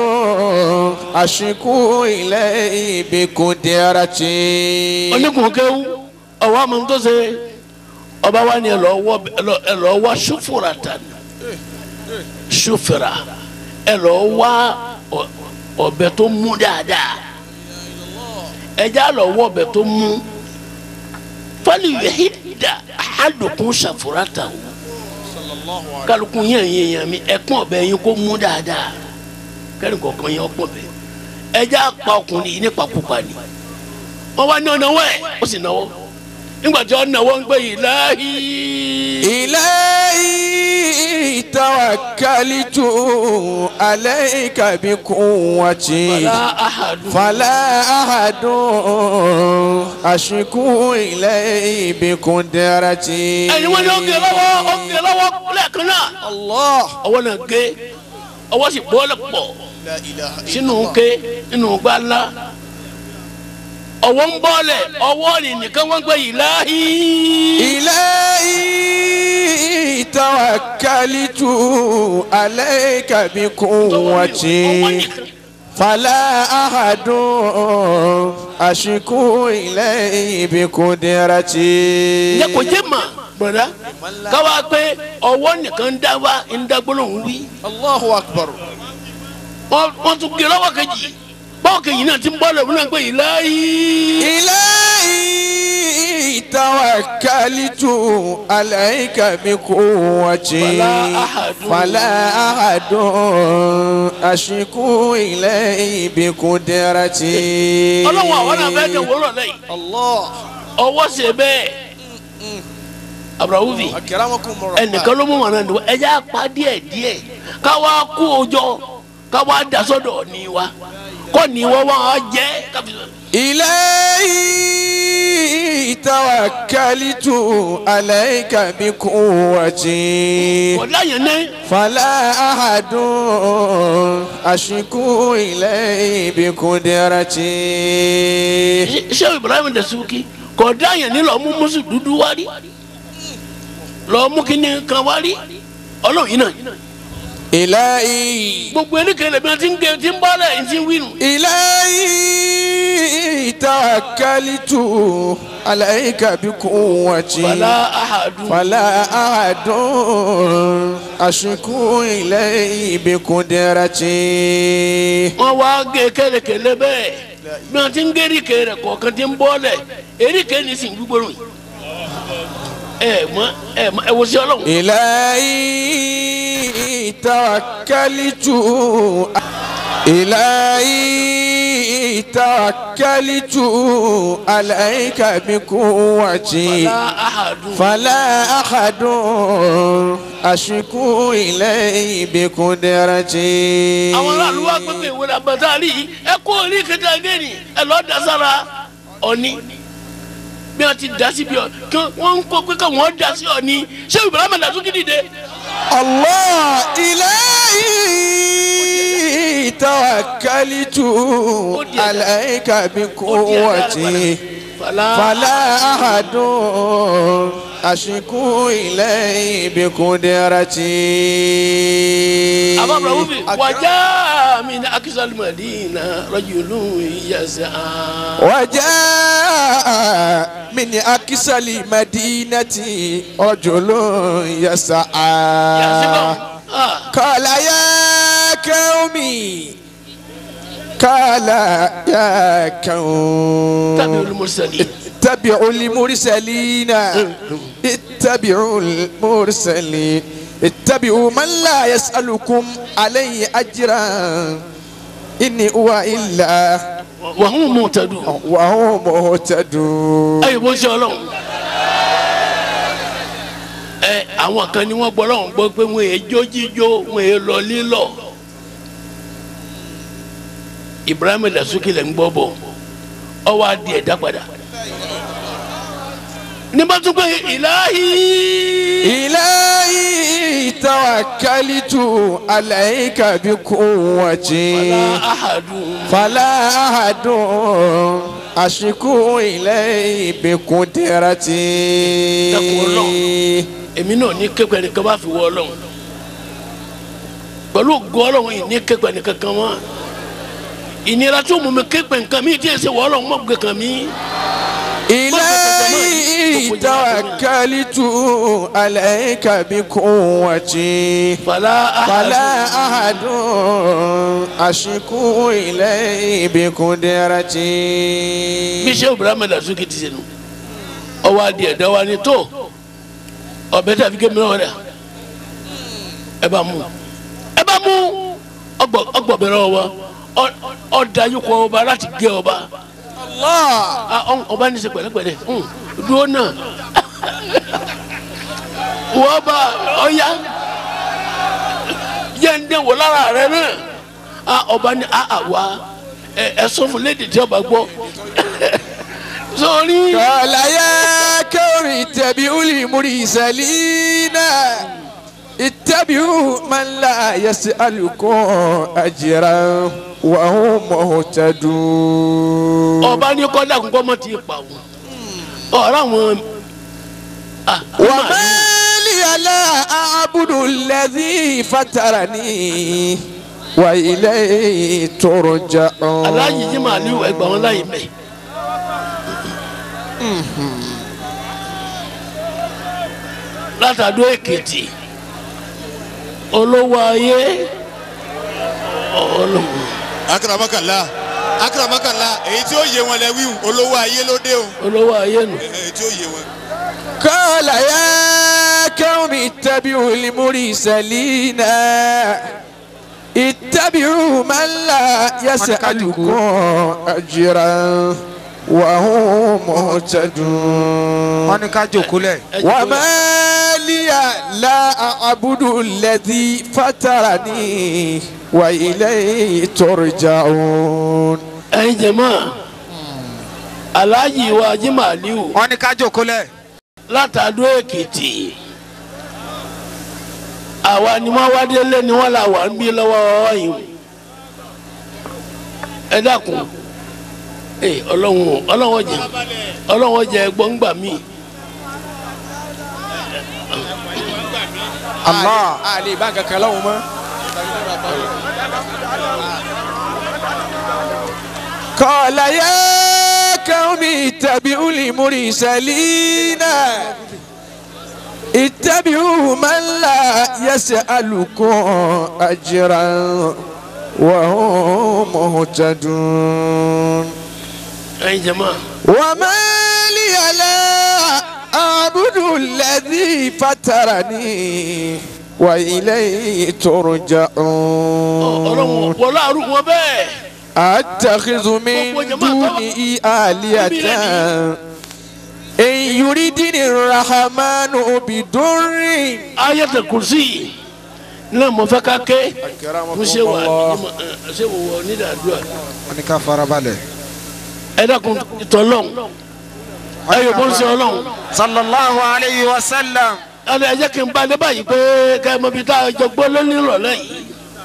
أشكو إليه بقدرتي onígun kéwú ọwọ́ àmọ́ tó ṣe ọba wa ni ẹ lọ wọ ẹ lọ wá ṣúfùrà tán ṣúfùrà ẹ lọ wá ọ- ọ̀bẹ tó mú dáadáa ẹjẹ lọ wọ ọ̀bẹ tó mú fali yahida ahadukun ṣàfùrà tán kálukú yẹn yẹn yẹn mi ẹkún ọ̀bẹ yín kó mú dáadáa kẹrin kọ̀ọ̀kan yẹn ọ̀pọ̀ bẹ ẹjẹ apá ọkùnrin yìí nípa pupa ni wọ́n wá ní ọ̀nà wẹ̀ ó sì náwó nígbà tí wọ́n náwó ń gbé yìí láàyè. إلهي توكلت عليك بقوتي fàlà àhàdùn. فلا أحد أشكو إليه بقدرتي ẹni wọ́n ní ó gé lọ́wọ́ ó gé lọ́wọ́ lẹ́ẹ̀kan náà. الله ọwọ́ náà gé ọwọ́ sì bọ́ lọ́pọ̀ sínú ké nínú gbá ńlá. ọwọ́ ń bọ́lẹ̀ ọwọ́ ni nìkan wọ́n gbé yìí láàyè. إلهي توكلت عليك بقوتي فلا أحد أشكو إليه بقدرتي ǹjẹ́ kò jẹ́ mà bọ̀dá káwá pé ọwọ́ nìkan dá wa ń dá gbólóhùn wí. الله أكبر wọ́n wọ́n tún gé lọ́wọ́ kejì bọ́ọ̀ kejì náà ti ń bọ́lẹ̀ wọn náà gbé yìí láàyè. إلهي توكلت عليك بقوتي فلا أحد فلا أحد أشكو إليه بقدرتي ọlọ́wọ́ àwọn náà fẹ́ kẹ́ wọ́rọ̀ lẹ́yìn. الله ọwọ́ ṣe bẹ́ẹ̀ abrahuvi أكرمكم ẹnìkan ló mú wọn náà níwọ ẹjẹ apá díẹ̀ díẹ̀ káwa kú ojọ káwa dasọdọ ní wa kọ ní wọn wọn á jẹ káfí. إلهي توكلت عليك بقوتي ọ̀dà yẹn ní فلا أحد أشكو إليه بقدرتي ṣé ibrahim dasuki kò dá yẹn ní lọ́ọ́ mú musu dúdú wá rí lọ́ọ́ mú kíní kan wá rí ọlọ́run yìí náà إلهي gbogbo elékèlè bí wọn ti ń gé ti ń bọ́ lẹ̀ ti ń wí nù. إلهي توكلت عليك بقوتي fàlà ahadu فلا أحد أشكو إليه بقدرتي wọn wá gé kélekèlé bẹ́ẹ̀ bí wọn ti ń gé eríkè rẹ̀ kọ̀ọ̀kan ti ń bọ́ lẹ̀ eríkè ní sìn gbígbóró yìí ẹ mọ ẹ mọ ẹ wo sí ọlọ́run. إلهي توكلت إلهي توكلت عليك بقوتي fàlà ahadu فلا أحد أشكو إليه بقدرتي àwọn aráàlú wa pépè ìwé abata rí ẹ kó orí kẹta gẹ́ni ẹ lọ́ọ́ da sára ọ̀ní bí wọn ti da síbi ọ kí wọn ń kó pé káwọn da sí ọ̀ní ṣé ibrahim dasuki dìde. الله إلهي توكلت عليك بقوتي fàlà فلا أحد أشكو إليه بقدرتي ababra wubi wàjà mi ní akisal madina rajulun yasa. وجاء من أقصى المدينة رجل يسعى قال يا قومي قال يا قوم tabi olùmọ̀sálì. اتبعوا المرسلين اتبعوا المرسلين اتبعوا من لا يسألكم عليه أجرا إني هو إلا wàhùn mọ̀tàdù. وهم مهتدون ayi bó ṣe ọlọ́run. ẹ àwọn kan ni wọ́n gbọ́ lọ́wọ́ gbọ́ pé wọ́n yẹ jó jíjó wọ́n yẹ lọ lílọ. ibrahim dasuki lè ń gbọ́ bọ̀ ọwọ́ adi ẹ̀dá padà. ní bá tún pé ìláhì. إلهي توكلت عليك بقوتي wàlá ahadu. فلا أحد أشكو إليه بقدرتي èmi náà ní kékeré nìkan bá fi wọ ọlọ́run pẹ̀lú ògo ọlọ́run yìí ní kékeré nìkan kan wọ́n ìnira tí ó mú mi kékeré nǹkan mi tí èsì wọ ọlọ́run mọ̀ gbé kan mi. إليه توكلت عليك بقوتي fàlà فلا أحد أشكو إليه bí بقدرتي sẹ́ ibrahim dasuki ti sẹ́nu ọwọ́ adi ẹ̀dá wa ni tó ọbẹ̀ tàbí kémi náà rẹ̀ ẹ bá mú ẹ bá mú ọgbọ̀ bẹ̀rẹ̀ ọba ọ̀dà yìí kọ́ ọba láti gé ọba. Ah, ọ̀n- ọba ní ṣe pẹ̀lẹ́pẹ̀lẹ́ hùn, dúró náà wọ́n bá ọ̀ya yẹ ń dẹ́wọ̀ lára rẹ náà Ah, ọba ní àwa ẹ ẹ sọ fún lédi tí ọba gbọ́ sọrí قال يا كون اتبعوا المرسلين اتبعوا من لا يسألكم أجرا وهم مهتدون ọba ní kọ́dà kúkọ́ mọ́ ti pa wọn ọ̀rọ̀ àwọn ah, وما لي لا أعبد الذي فطرني وإليه ترجعون aláàjì jí màálù ẹgbà wọn láyé mẹ́. látàdó èkìtì olówó ayé olówó akaramakala akaramakala èyí tí ó yé wọn lẹ wíwù olówó ayé ló dé o olówó ayé nù. èyí tí ó yé wọn. قال يا قوم اتبعوا المرسلين اتبعوا من لا يسألكم أجرا وهم مهتدون wọ́n ní ká jòkólẹ̀. وما لي لا أعبد الذي فطرني وإليه ترجعون ẹ̀yin jẹ̀mọ́ aláàjì wa jí màálù wọ́n ní ká jòkólẹ̀. látàdó èkìtì àwa ni wọn wá délé ni wọn là wà ń bí lọ́wọ́ yìí ẹ dákun ẹ ọlọ́run ọlọ́run jẹ ọlọ́run jẹ gbọ́ngbà mi Allah. àlè bá kankan lọ́wọ́ mọ́. قال يا قوم اتبعوا المرسلين اتبعوا من لا يسألكم أجرا وهم مهتدون ẹ̀yin jẹ̀mọ́ وما لي لا أعبد الذي فطرني وإليه ọlọ́run ترجعون wọlé àrùn wọn bẹ́ẹ̀ أتخذ من دونه آلهة إن يردني الرحمن بضر ayẹtẹ kùrsì náà mo fẹ́ ká ké mo ṣe wà ṣe wò wọ nídàádúrà wọ́n ní ká farabalẹ̀. ẹ dákun tọ́lọ́n ẹ yóò bọ́ sí ọlọ́run. sallallahu alayhi wa sallam. ẹni ẹ jẹ́ kí n bá dé báyìí pé ká ẹ mọ ibi tá a jọ gbọ́ lónìí ìrọ̀lẹ́ yìí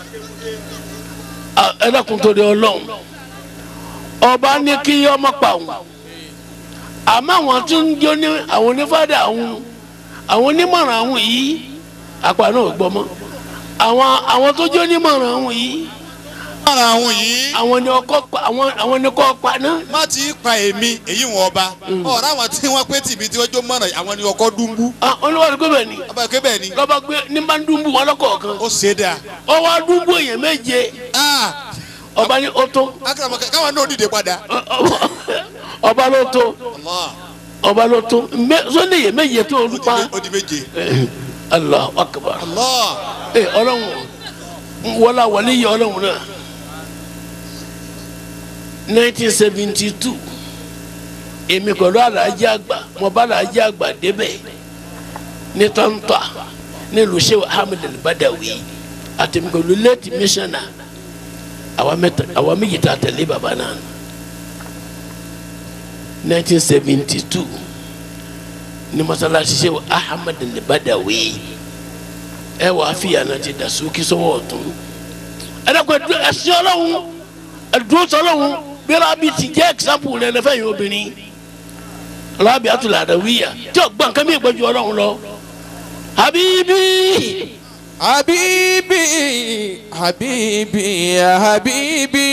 À, ẹ dákun tó de ọlọ́run ọba ní kí ọmọ pa òun àmọ́ àwọn tí ń jó ní àwọn onífàdà àwọn àwọn onímọ̀ràn àwọn yìí àpá náà gbọ́ mọ́ àwọn àwọn tó jó onímọ̀ràn àwọn yìí ara àwọn yìí àwọn ni ọkọ pa àwọn àwọn ni kọ́ pa náà má ti pa èmi èyí wọn ọba ọ̀rọ̀ àwọn tí wọ́n pé tìmí tí wọ́n jó mọ́nà àwọn ni ọkọ dúnbú Ah, olúwarí gbé bẹ́ẹ̀ ni ọba ìké bẹ́ẹ̀ ni lọ́ba gbé ní bá ń dúnbù wọn lọ́kọ̀ọ̀kan ó ṣe é dáa ọwọ́ adúgbò èèyàn méje Ah, ọba ní ó tó. akaramakala káwọn náà dìde padà. ọba ló tó Allah ọba ló tó mẹ sọlẹ yẹ méje tó o pa ó di méje. Allahu akbar Allah ẹ Ọlọ́run wọlá wọlé yẹ Ọlọ́run náà nineteen seventy two èmi pẹ̀lú alájí àgbà mo bá alájí àgbà débẹ̀ ní tọ́ntọ́ nílùú Sheikh Ahmed al-Badawi àtẹ̀mí pẹ̀lú late missioner àwa mẹ́ta àwa méjì tá a tẹ̀lé bàbá náà nineteen seventy two ní masalasi Sheikh Ahmed al-Badawi ẹ wàá fi yàrá ti dà sókè sọ́wọ́ ọ̀tún ẹ dẹ́kun ẹ̀sìn ọlọ́run ẹ̀dúró sọlọ́run bí rabi ti jẹ́ example rẹ lẹ́fẹ̀ẹ́ yìí obìnrin rabi atula adawiya tí o gbọ́n kẹ́mi ìgbẹ́jọ́ ọlọ́run lọ habibi حبيبي حبيبي يا حبيبي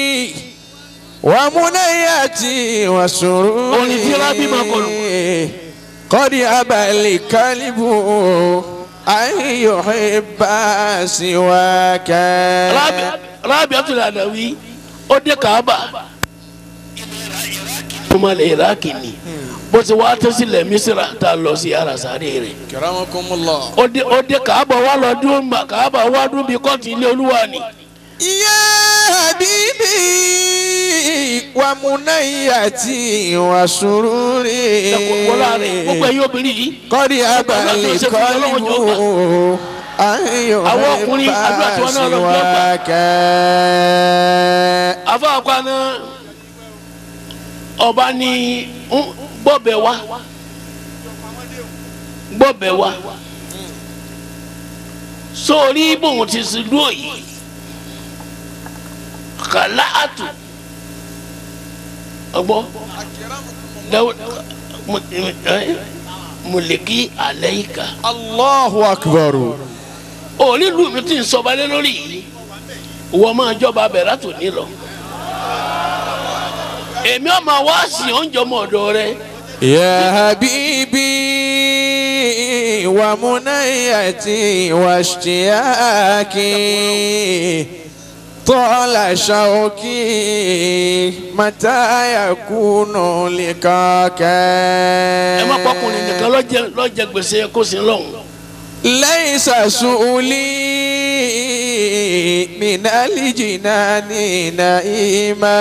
ومنيتي وسروري Orin tí Rábì máa kọ nù. قد أبى الكلب أن يحب سواك rabi rabi atula adawi ó dé kaaba kuma lè iraki ni bó ti wá tó sílẹ̀ misira tá a lọ sí arasare rẹ̀ Karamakumullah. ó dé ó dé kaaba wà lọ dúró ma kaaba wà dúró bí kọ́ọ̀tù ilé olúwa ni. يا حبيبي ومنيتي وسروري wọlá rẹ̀ gbogbo ẹ̀yin obìnrin yìí قد أبى القلب أن Àwọn ọkùnrin, àdúrà يحب tiwọn náà lọ bí ọgbà. سواك afa akwana ọba ní ń gbọ́bẹ̀ wá gbọ́bẹ̀ wá sórí bóun ti sùn dúró yìí kàlá àtù ọgbọ́ dáwọ́ mùlẹ̀kí àlẹ́ yìí ká الله أكبر onílù mi ti ń sọba lé lórí yìí wọ́n máa jọba bẹ̀rẹ̀ tó ní lọ. èmi ọmọ wa sì oúnjẹ ọmọ ọ̀dọ̀ rẹ يا حبيبي ومنيتي واشتياقي طال شوقي متى يكون لقاك ẹ má pọkùnrin nìkan lọ́jẹ lọ́jẹ gbèsè kó sí lọ́hùn. ليس سؤلي من الجنان نائما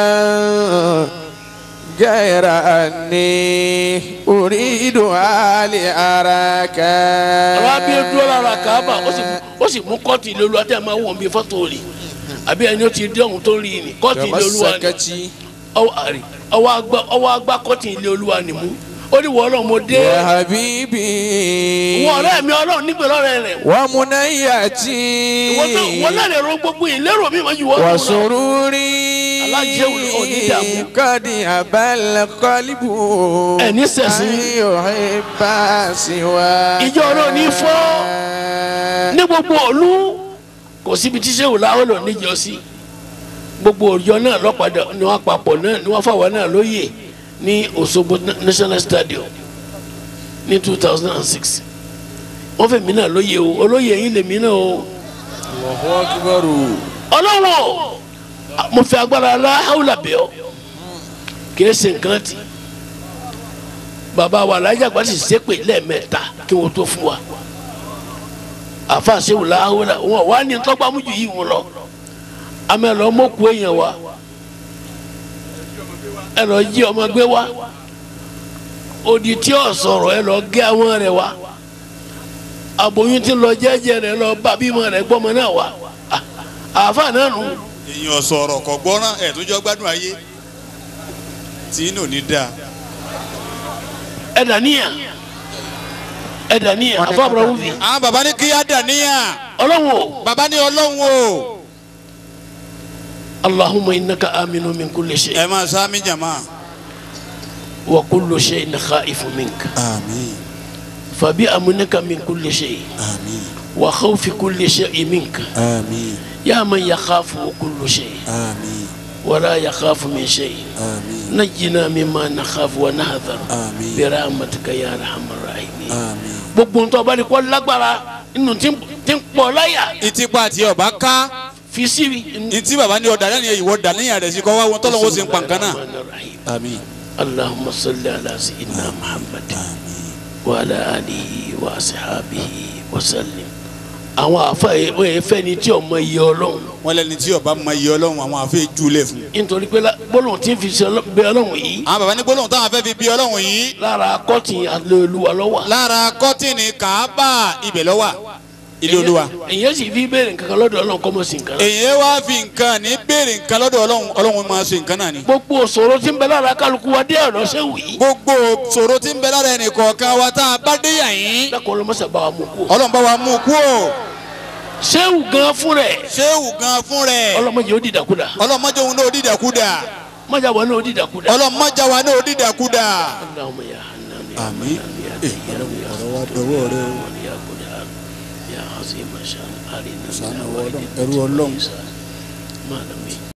غير أني أريد أن أراك àwọn abíyẹ dúró lára káábà ó sì ó sì mú kọ́ọ̀tì ilé olúwa tẹ́ ẹ máa wọ̀n bí fọ́tò rè àbí ẹni ó ti dé ọ̀hún tó rí ni kọ́ọ̀tì ilé olúwa ni تمسكتي ọwọ́ àrí ọwọ́ agbá ọwọ́ agbá kọ́ọ̀tì ilé olúwa ni mú ó ní wọ́n ọlọ́run mo dé يا حبيبي wọ́n ọ̀rẹ́ mi ọlọ́run nígbè lọ́rẹ́ rẹ̀ ومنيتي wọ́n náà wọ́n náà lè ro gbogbo yìí lérò mi máa ju wọ́n lọ. وسروري alájẹwò onídàámú. قد أبى القلب ẹni sẹ̀sìn أن يحب سواك ìjọ ọlọ́run ní fọ́ ní gbogbo òlu kò síbi tí sẹ́wò láwọn lò níjọ sí gbogbo òjọ náà lọ́padà ni wọ́n papọ̀ náà ni wọ́n fàwọn náà lóye ní Òṣogbo National Stadium ní two thousand and six wọ́n fẹ̀mí náà lóye o olóye yín lèmi náà o Allahu Akbar. ọlọ́wọ́ mo fi agbára aláhàwùlà bẹ̀ ọ́ kìí ṣe nǹkan tì bàbá wa alájàgbá sì ṣépè lẹ́ẹ̀mẹ́ta kí wọ́n tó fún wa àfa ṣéwù láhàwùlà wọn wà ní tọ́gbàmújù yìí wọn lọ àmọ́ ẹ lọ mọ́kù èèyàn wa ẹ lọ jí ọmọ gbé wa odi tí ò sọ̀rọ̀ ẹ lọ gé àwọn rẹ̀ wa aboyún ti lọ jẹ́jẹ́ rẹ̀ lọ bá bímọ rẹ̀ gbọ́mọ náà wa àfa náà nù èèyàn sọ̀rọ̀ kọ̀ gbọ́ràn ẹ̀ tó jọ gbádùn ayé tí inú ní dáa. ẹ dàníyà ẹ dàníyà àfa àbúrò wúfi àwọn baba ní kí á dà níyà ọlọ́run o baba ní ọlọ́run o. allahumma innaka aminu min kulli shay ẹ máa sá mi jàmá. wa kullu shay'in khaifun minka àmín fabi amunika min kulli shay àmín wa khawfi kulli shay'in minka àmín ya man yakhafu kullu shay àmín ولا يخاف من شيء àmín نجنا مما نخاف ونحذر آمين. برحمتك يا ارحم الراحمين àmín. gbogbo ntọ́ bá ní kọ́ lágbára inú tí ń pọ̀ láyà ìtìpa àti ọba ká fi sí ìtì baba ní ọ̀dà lẹ́nu ìwọ dà níyà rẹ̀ sí kọ́ wá wọn tọ́lọ́wọ́ sí ń pa nǹkan náà. àmín اللهم صل على سيدنا محمد وعلى آله وأصحابه وسلم àwọn àfa yìí wọ́n yẹ fẹ́ni tí ọmọ iye ọlọ́run wọn lẹni tí ọba mọ iye ọlọ́run àwọn àfẹ́ júlẹ̀ fún. nítorí pé lá- gbólóhùn tí ń fi ṣe ọlọ́- bẹ ọlọ́run yìí àwọn baba ní gbólóhùn táwọn afẹ́ fi bí ọlọ́run yìí lára kọ́tì àlọ́ọ̀lùwà lọ́wọ́ lára kọ́tìnì kàábà ibẹ̀ lọ́wà ilé olúwa. èyàn sì fi béèrè nǹkan kan lọ́dọ̀ ọlọ́run kọ́ mọ̀ sí nǹkan. èyí wá fi nǹkan ní béèrè nǹkan lọ́dọ̀ ọlọ́run ọlọ́run máa ṣe nǹkan náà ni. gbogbo òṣòro tí ń bẹ lára kálukú wa dé ọ̀dọ̀ ṣé wì í. gbogbo ṣòro tí ń bẹ lára ẹnì kọ̀ọ̀kan wa tá a bá dé yà yín dákun ọlọmọsà bá wa mú kú. ọlọ́run bá wa mú kú o ṣéwù gan fún rẹ̀ ṣéwù gan fún rẹ̀ ọlọmọdé ó dìdàkudà. ọlọ́mọdé òun náà dídàkudà mọ̀jà wọn náà dídàkudà. ọlọ́mọjà wa náà dídàkudà. اللهم يا حنان يا àmín. يا ديان يا ọ̀rọ̀ wa dọwọ́ rẹ o. يا قدام يا عظيم الشان علينا Ṣàánú wa Ọlọ́run, ẹrú Ọlọ́run. ما لم